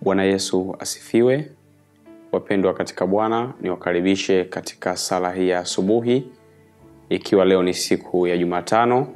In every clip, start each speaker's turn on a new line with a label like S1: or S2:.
S1: Bwana Yesu asifiwe. Wapendwa katika Bwana, niwakaribishe katika sala hii ya asubuhi, ikiwa leo ni siku ya Jumatano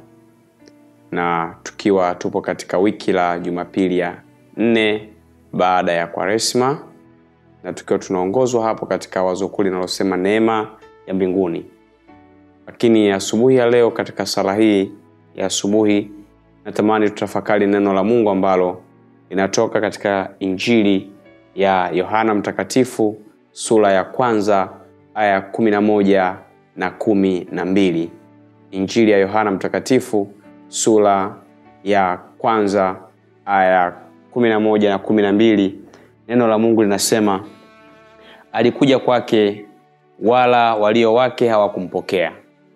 S1: na tukiwa tupo katika wiki la Jumapili ya nne baada ya Kwaresma, na tukiwa tunaongozwa hapo katika wazo kuu linalosema neema ya mbinguni. Lakini asubuhi ya leo katika sala hii ya asubuhi, natamani tutafakari neno la Mungu ambalo linatoka katika Injili ya Yohana Mtakatifu sura ya kwanza aya kumi na moja na kumi na mbili. Injili ya Yohana Mtakatifu sura ya kwanza aya kumi na moja na kumi na mbili. Neno la Mungu linasema, alikuja kwake wala walio wake hawakumpokea,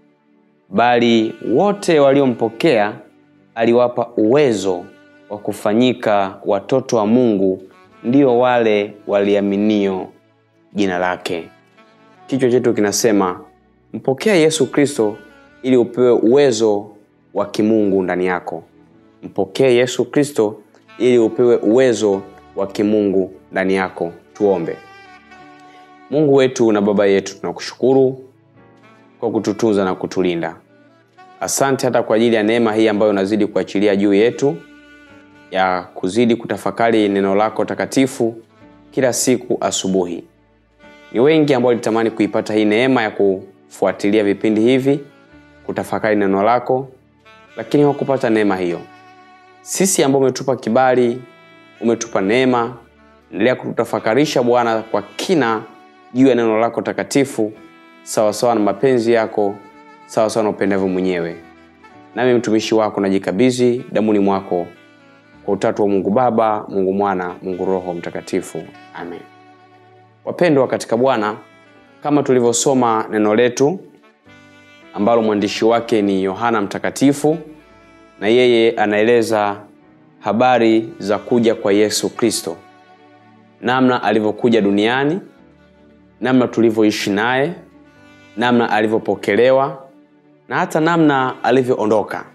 S1: bali wote waliompokea aliwapa uwezo wa kufanyika watoto wa Mungu, ndio wale waliaminio jina lake. Kichwa chetu kinasema mpokea Yesu Kristo ili upewe uwezo wa kimungu ndani yako. Mpokee Yesu Kristo ili upewe uwezo wa kimungu ndani yako. Tuombe. Mungu wetu na Baba yetu, tunakushukuru kwa kututunza na kutulinda. Asante hata kwa ajili ya neema hii ambayo unazidi kuachilia juu yetu ya kuzidi kutafakari neno lako takatifu kila siku asubuhi. Ni wengi ambao walitamani kuipata hii neema ya kufuatilia vipindi hivi, kutafakari neno lako, lakini hawakupata neema hiyo. Sisi ambao umetupa kibali, umetupa neema, endelea kututafakarisha Bwana kwa kina juu ya neno lako takatifu, sawasawa na mapenzi yako, sawasawa na upendavyo mwenyewe. Nami mtumishi wako najikabidhi damuni mwako kwa utatu wa Mungu Baba, Mungu Mwana, Mungu Roho Mtakatifu. Amen. Wapendwa katika Bwana, kama tulivyosoma neno letu ambalo mwandishi wake ni Yohana Mtakatifu, na yeye anaeleza habari za kuja kwa Yesu Kristo, namna alivyokuja duniani, namna tulivyoishi naye, namna alivyopokelewa na hata namna alivyoondoka.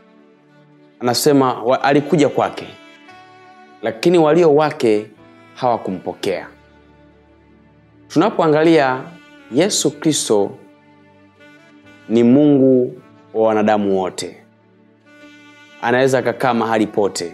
S1: Anasema wa, alikuja kwake, lakini walio wake hawakumpokea. Tunapoangalia Yesu Kristo ni Mungu wa wanadamu wote, anaweza akakaa mahali pote.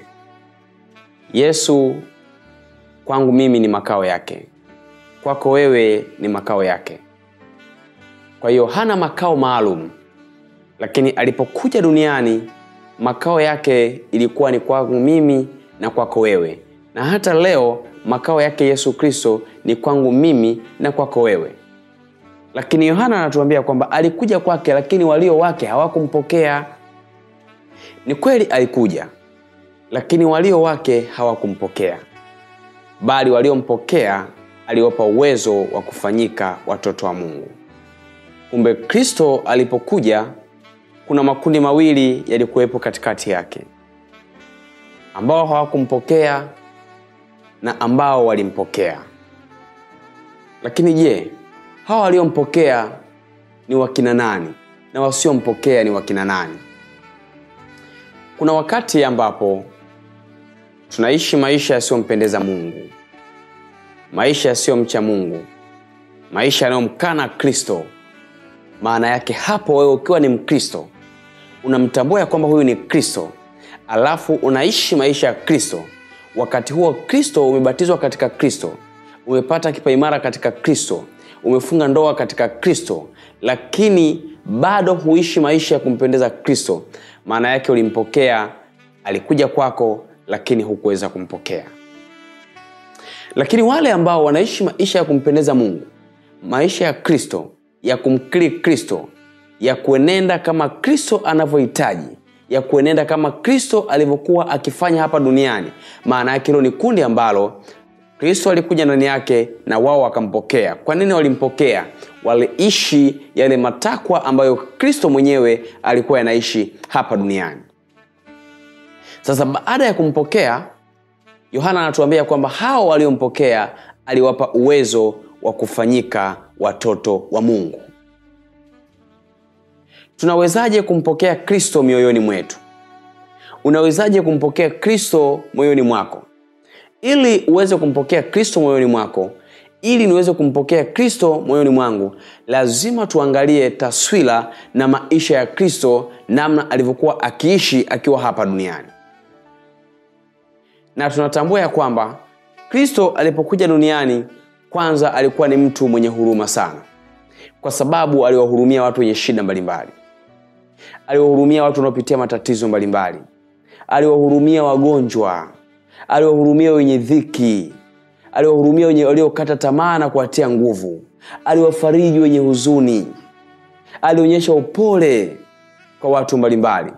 S1: Yesu kwangu mimi ni makao yake, kwako wewe ni makao yake. Kwa hiyo hana makao maalum, lakini alipokuja duniani makao yake ilikuwa ni kwangu mimi na kwako wewe, na hata leo makao yake Yesu Kristo ni kwangu mimi na kwako wewe. Lakini Yohana anatuambia kwamba alikuja kwake, lakini walio wake hawakumpokea. Ni kweli alikuja, lakini walio wake hawakumpokea, bali waliompokea aliwapa uwezo wa kufanyika watoto wa Mungu. Kumbe Kristo alipokuja kuna makundi mawili yalikuwepo katikati yake, ambao hawakumpokea na ambao walimpokea. Lakini je, hawa waliompokea ni wakina nani na wasiompokea ni wakina nani? Kuna wakati ambapo tunaishi maisha yasiyompendeza Mungu, maisha yasiyomcha Mungu, maisha yanayomkana Kristo. Maana yake hapo, wewe ukiwa ni Mkristo unamtambua ya kwamba huyu ni Kristo, alafu unaishi maisha ya Kristo. Wakati huo Kristo umebatizwa katika Kristo, umepata kipaimara katika Kristo, umefunga ndoa katika Kristo, lakini bado huishi maisha ya kumpendeza Kristo. Maana yake ulimpokea, alikuja kwako, lakini hukuweza kumpokea. Lakini wale ambao wanaishi maisha ya kumpendeza Mungu, maisha ya Kristo, ya kumkiri Kristo, ya kuenenda kama Kristo anavyohitaji, ya kuenenda kama Kristo alivyokuwa akifanya hapa duniani. Maana yake hilo ni kundi ambalo Kristo alikuja ndani yake na wao wakampokea. Kwa nini walimpokea? Waliishi yale matakwa ambayo Kristo mwenyewe alikuwa yanaishi hapa duniani. Sasa baada ya kumpokea, Yohana anatuambia kwamba hao waliompokea aliwapa uwezo wa kufanyika watoto wa Mungu. Tunawezaje kumpokea Kristo mioyoni mwetu? Unawezaje kumpokea Kristo moyoni mwako? ili uweze kumpokea kristo moyoni mwako ili niweze kumpokea kristo moyoni mwangu lazima tuangalie taswira na maisha ya kristo namna alivyokuwa akiishi akiwa hapa duniani na tunatambua ya kwamba kristo alipokuja duniani kwanza alikuwa ni mtu mwenye huruma sana kwa sababu aliwahurumia watu wenye shida mbalimbali aliwahurumia watu wanaopitia matatizo mbalimbali aliwahurumia wagonjwa aliwahurumia wenye dhiki aliwahurumia wenye waliokata tamaa na kuwatia nguvu aliwafariji wenye huzuni alionyesha upole kwa watu mbalimbali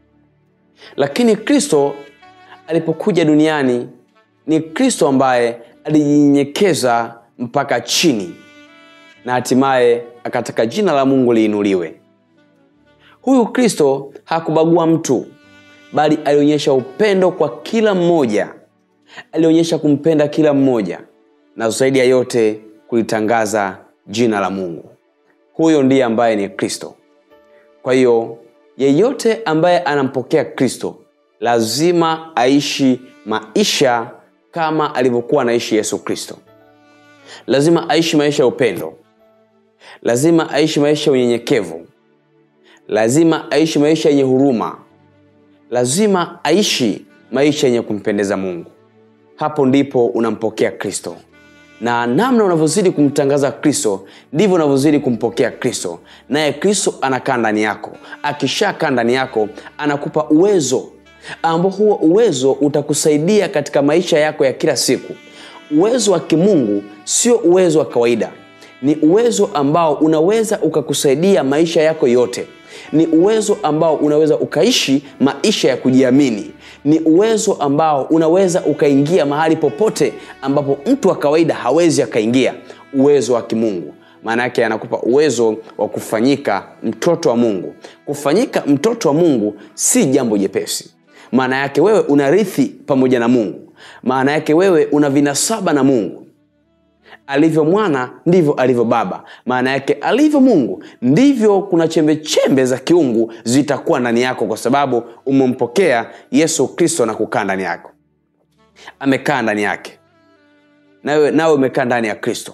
S1: lakini kristo alipokuja duniani ni kristo ambaye alijinyenyekeza mpaka chini na hatimaye akataka jina la mungu liinuliwe huyu kristo hakubagua mtu bali alionyesha upendo kwa kila mmoja alionyesha kumpenda kila mmoja na zaidi ya yote kulitangaza jina la mungu huyo ndiye ambaye ni kristo kwa hiyo yeyote ambaye anampokea kristo lazima aishi maisha kama alivyokuwa anaishi yesu kristo lazima aishi maisha ya upendo lazima aishi maisha ya unyenyekevu lazima aishi maisha yenye huruma lazima aishi maisha yenye kumpendeza mungu hapo ndipo unampokea kristo na namna unavyozidi kumtangaza kristo ndivyo unavyozidi kumpokea kristo naye kristo anakaa ndani yako akishakaa ndani yako anakupa uwezo ambao huo uwezo utakusaidia katika maisha yako ya kila siku uwezo wa kimungu sio uwezo wa kawaida ni uwezo ambao unaweza ukakusaidia maisha yako yote ni uwezo ambao unaweza ukaishi maisha ya kujiamini ni uwezo ambao unaweza ukaingia mahali popote ambapo mtu wa kawaida hawezi akaingia uwezo wa kimungu maana yake anakupa uwezo wa kufanyika mtoto wa mungu kufanyika mtoto wa mungu si jambo jepesi maana yake wewe unarithi pamoja na mungu maana yake wewe una vinasaba na mungu alivyo mwana ndivyo alivyo baba maana yake alivyo mungu ndivyo kuna chembe chembe za kiungu zitakuwa ndani yako kwa sababu umempokea yesu kristo na kukaa ndani yako amekaa ndani yake nawe nawe umekaa ndani ya kristo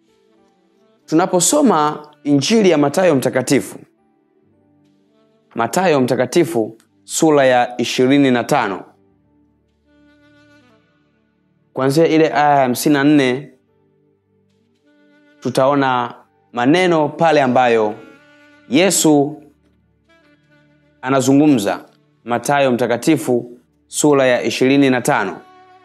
S1: tunaposoma injili ya matayo mtakatifu matayo mtakatifu sura ya ishirini na tano kuanzia ile aya ya hamsini na nne tutaona maneno pale ambayo yesu anazungumza matayo mtakatifu sura ya ishirini na tano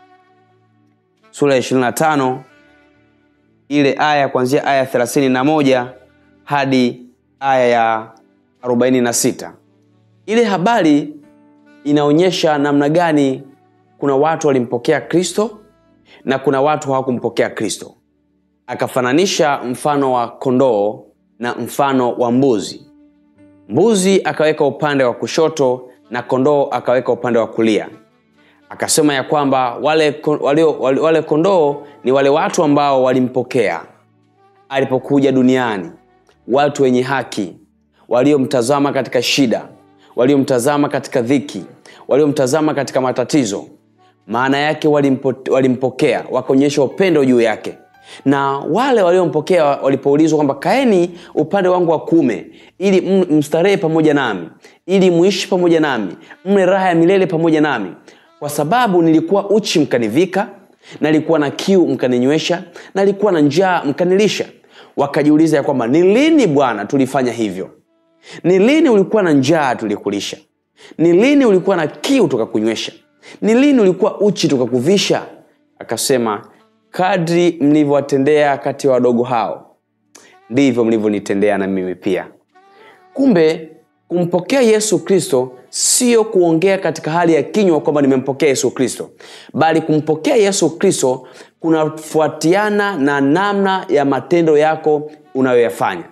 S1: sura ya ishirini na tano ile aya kuanzia aya thelathini na moja hadi aya ya arobaini na sita ile habari inaonyesha namna gani kuna watu walimpokea kristo na kuna watu hawakumpokea kristo akafananisha mfano wa kondoo na mfano wa mbuzi mbuzi akaweka upande wa kushoto na kondoo akaweka upande wa kulia akasema ya kwamba wale, wale, wale, wale kondoo ni wale watu ambao walimpokea alipokuja duniani watu wenye haki waliomtazama katika shida waliomtazama katika dhiki waliomtazama katika matatizo maana yake walimpo, walimpokea wakaonyesha upendo juu yake na wale waliompokea walipoulizwa kwamba kaeni upande wangu wa kume ili mstarehe pamoja nami ili muishi pamoja nami mle raha ya milele pamoja nami kwa sababu nilikuwa uchi mkanivika nalikuwa na kiu mkaninywesha nalikuwa na njaa mkanilisha wakajiuliza ya kwamba ni lini bwana tulifanya hivyo ni lini ulikuwa na njaa tulikulisha ni lini ulikuwa na kiu tukakunywesha ni lini ulikuwa uchi tukakuvisha akasema kadri mlivyowatendea kati ya wadogo hao ndivyo mlivyonitendea na mimi pia kumbe kumpokea yesu kristo sio kuongea katika hali ya kinywa kwamba nimempokea yesu kristo bali kumpokea yesu kristo kunafuatiana na namna ya matendo yako unayoyafanya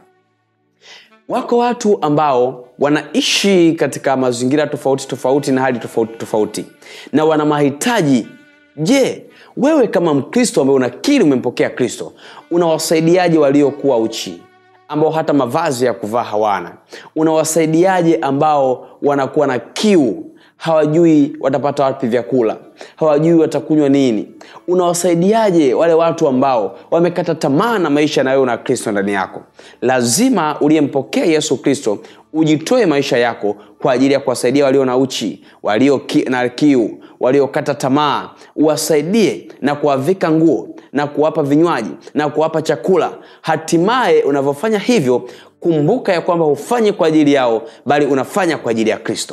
S1: wako watu ambao wanaishi katika mazingira tofauti tofauti na hali tofauti tofauti na wana mahitaji je wewe kama mkristo ambaye unakiri umempokea kristo unawasaidiaje waliokuwa uchi ambao hata mavazi ya kuvaa hawana unawasaidiaje ambao wanakuwa na kiu hawajui watapata wapi vyakula hawajui watakunywa nini unawasaidiaje wale watu ambao wamekata tamaa na maisha na wewe na kristo ndani yako lazima uliyempokea yesu kristo ujitoe maisha yako kwa ajili ya kuwasaidia walio na uchi walio ki, na kiu waliokata tamaa uwasaidie na kuwavika nguo na kuwapa vinywaji na kuwapa chakula hatimaye unavyofanya hivyo kumbuka ya kwamba hufanyi kwa ajili yao bali unafanya kwa ajili ya kristo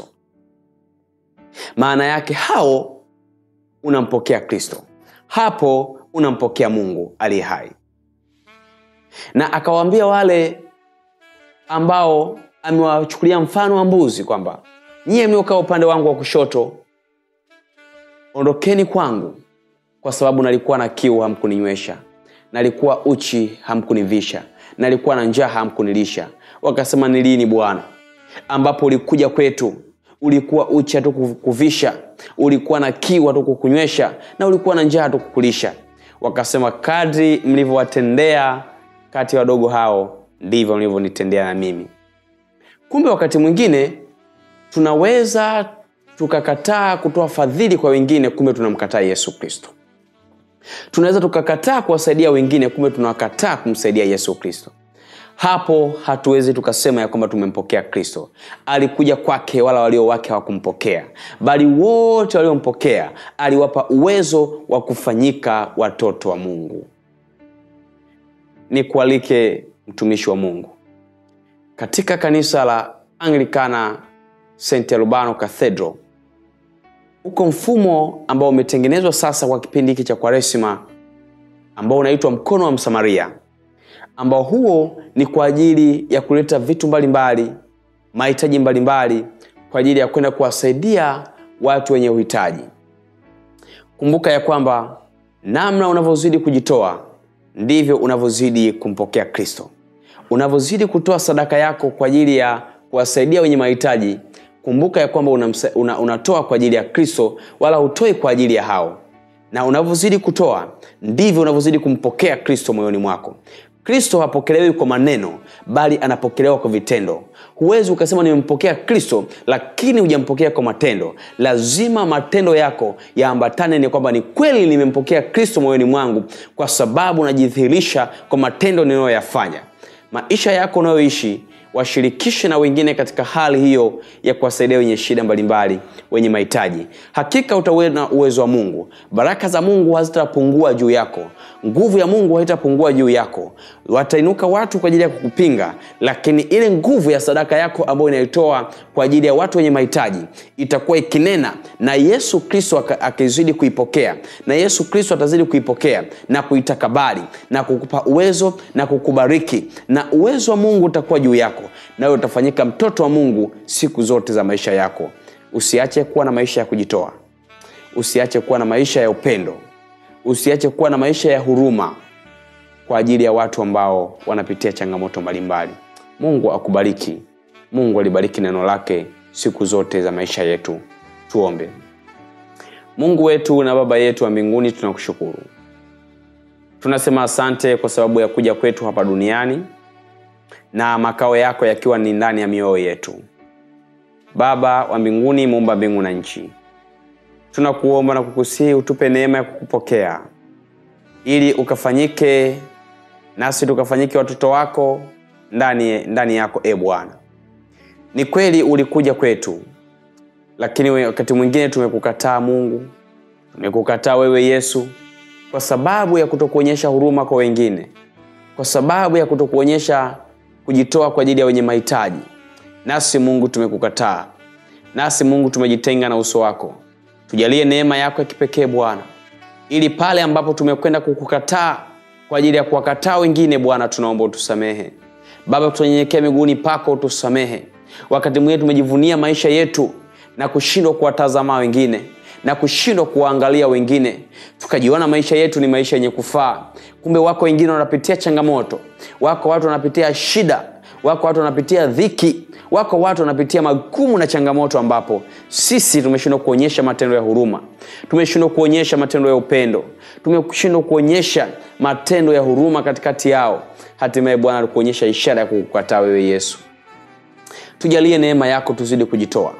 S1: maana yake hao unampokea kristo hapo unampokea mungu aliye hai na akawaambia wale ambao amewachukulia mfano wa mbuzi kwamba nyiye mliokaa upande wangu wa kushoto ondokeni kwangu kwa sababu nalikuwa na kiu hamkuninywesha nalikuwa uchi hamkunivisha nalikuwa na njaa hamkunilisha wakasema ni lini bwana ambapo ulikuja kwetu ulikuwa uchi hatukukuvisha ulikuwa na kiu hatukukunywesha na ulikuwa na njaa hatukukulisha wakasema kadri mlivyowatendea kati ya wadogo hao ndivyo mlivyonitendea na mimi kumbe wakati mwingine tunaweza tukakataa kutoa fadhili kwa wengine kumbe tunamkataa yesu kristo tunaweza tukakataa kuwasaidia wengine kumbe tunakataa kumsaidia yesu kristo hapo hatuwezi tukasema ya kwamba tumempokea kristo alikuja kwake wala walio wake hawakumpokea bali wote waliompokea aliwapa uwezo wa kufanyika watoto wa mungu nikualike mtumishi wa mungu katika kanisa la anglikana st albano cathedral huko mfumo ambao umetengenezwa sasa kwa kipindi hiki cha kwaresima ambao unaitwa mkono wa msamaria ambao huo ni kwa ajili ya kuleta vitu mbalimbali mahitaji mbalimbali kwa ajili ya kwenda kuwasaidia watu wenye uhitaji kumbuka ya kwamba namna unavyozidi kujitoa ndivyo unavyozidi kumpokea kristo unavyozidi kutoa sadaka yako kwa ajili ya kuwasaidia wenye mahitaji kumbuka ya kwamba unamsa, una, unatoa kwa ajili ya kristo wala hutoi kwa ajili ya hao na unavyozidi kutoa ndivyo unavyozidi kumpokea kristo moyoni mwako kristo hapokelewi kwa maneno bali anapokelewa kwa vitendo huwezi ukasema nimempokea kristo lakini hujampokea kwa matendo lazima matendo yako yaambatane ni kwamba ni kweli nimempokea kristo moyoni mwangu kwa sababu najidhihirisha kwa matendo ninayoyafanya maisha yako unayoishi washirikishe na wengine katika hali hiyo ya kuwasaidia wenye shida mbalimbali wenye mahitaji hakika utauona uwezo wa mungu baraka za mungu hazitapungua juu yako nguvu ya mungu haitapungua juu yako watainuka watu kwa ajili ya kukupinga lakini ile nguvu ya sadaka yako ambayo inaitoa kwa ajili ya watu wenye mahitaji itakuwa ikinena na yesu kristo akizidi kuipokea na yesu kristo atazidi kuipokea na kuitakabali na kukupa uwezo na kukubariki na uwezo wa mungu utakuwa juu yako nawe utafanyika mtoto wa mungu siku zote za maisha yako usiache kuwa na maisha ya kujitoa usiache kuwa na maisha ya upendo usiache kuwa na maisha ya huruma kwa ajili ya watu ambao wanapitia changamoto mbalimbali mungu akubariki mungu alibariki neno lake siku zote za maisha yetu tuombe mungu wetu na baba yetu wa mbinguni tunakushukuru tunasema asante kwa sababu ya kuja kwetu hapa duniani na makao yako yakiwa ni ndani ya mioyo yetu baba wa mbinguni muumba mbingu na nchi tunakuomba na kukusihi utupe neema ya kukupokea ili ukafanyike nasi tukafanyike watoto wako ndani, ndani yako e bwana ni kweli ulikuja kwetu lakini wakati mwingine tumekukataa mungu tumekukataa wewe yesu kwa sababu ya kutokuonyesha huruma kwa wengine kwa sababu ya kutokuonyesha kujitoa kwa ajili ya wenye mahitaji nasi mungu tumekukataa nasi mungu tumejitenga na uso wako tujalie neema yako ya kipekee bwana ili pale ambapo tumekwenda kukukataa kwa ajili ya kuwakataa wengine bwana tunaomba utusamehe baba tunanyenyekea miguuni pako utusamehe wakati mwingine tumejivunia maisha yetu na kushindwa kuwatazama wengine na kushindwa kuwaangalia wengine tukajiona maisha yetu ni maisha yenye kufaa kumbe wako wengine wanapitia changamoto wako watu wanapitia shida wako watu wanapitia dhiki wako watu wanapitia magumu na changamoto ambapo sisi tumeshindwa kuonyesha matendo ya huruma tumeshindwa kuonyesha matendo ya upendo tumeshindwa kuonyesha matendo ya huruma katikati yao hatimaye bwana kuonyesha ishara ya kukukataa wewe yesu tujalie neema yako tuzidi kujitoa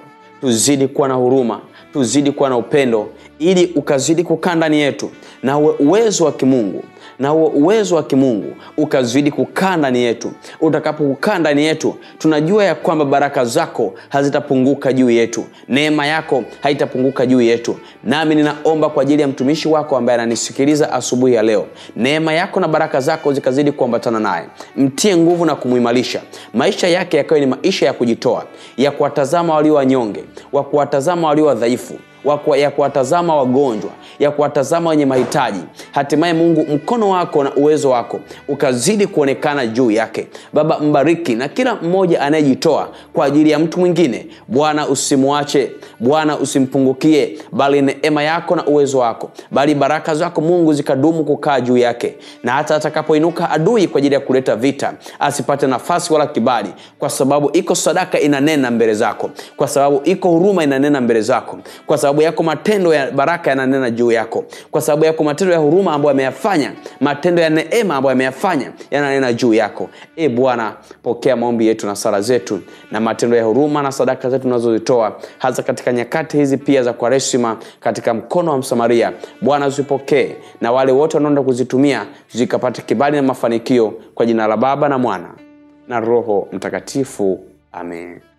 S1: tuzidi kuwa na huruma tuzidi kuwa na upendo ili ukazidi kukaa ndani yetu na uwe uwezo wa kimungu na uwe uwezo wa kimungu ukazidi kukaa ndani yetu utakapokukaa ndani yetu tunajua ya kwamba baraka zako hazitapunguka juu yetu neema yako haitapunguka juu yetu nami ninaomba kwa ajili ya mtumishi wako ambaye ananisikiliza asubuhi ya leo neema yako na baraka zako zikazidi kuambatana naye mtie nguvu na kumuimarisha maisha yake yakawe ni maisha ya kujitoa ya kuwatazama walio wanyonge wa kuwatazama walio wadhaifu wa ya kuwatazama wagonjwa ya kuwatazama wenye mahitaji hatimaye mungu mkono wako na uwezo wako ukazidi kuonekana juu yake baba mbariki na kila mmoja anayejitoa kwa ajili ya mtu mwingine bwana usimwache bwana usimpungukie bali neema yako na uwezo wako bali baraka zako mungu zikadumu kukaa juu yake na hata atakapoinuka adui kwa ajili ya kuleta vita asipate nafasi wala kibali kwa sababu iko sadaka inanena mbele zako kwa sababu iko huruma inanena mbele zako kwa sababu yako matendo ya baraka yananena juu yako kwa sababu yako matendo ya huruma ambayo ameyafanya matendo ya neema ambayo ameyafanya yananena juu yako e bwana pokea maombi yetu na sala zetu na matendo ya huruma na sadaka zetu tunazozitoa hasa katika nyakati hizi pia za kwaresima katika mkono wa msamaria bwana zipokee na wale wote wanaenda kuzitumia zikapata kibali na mafanikio kwa jina la baba na mwana na roho mtakatifu amen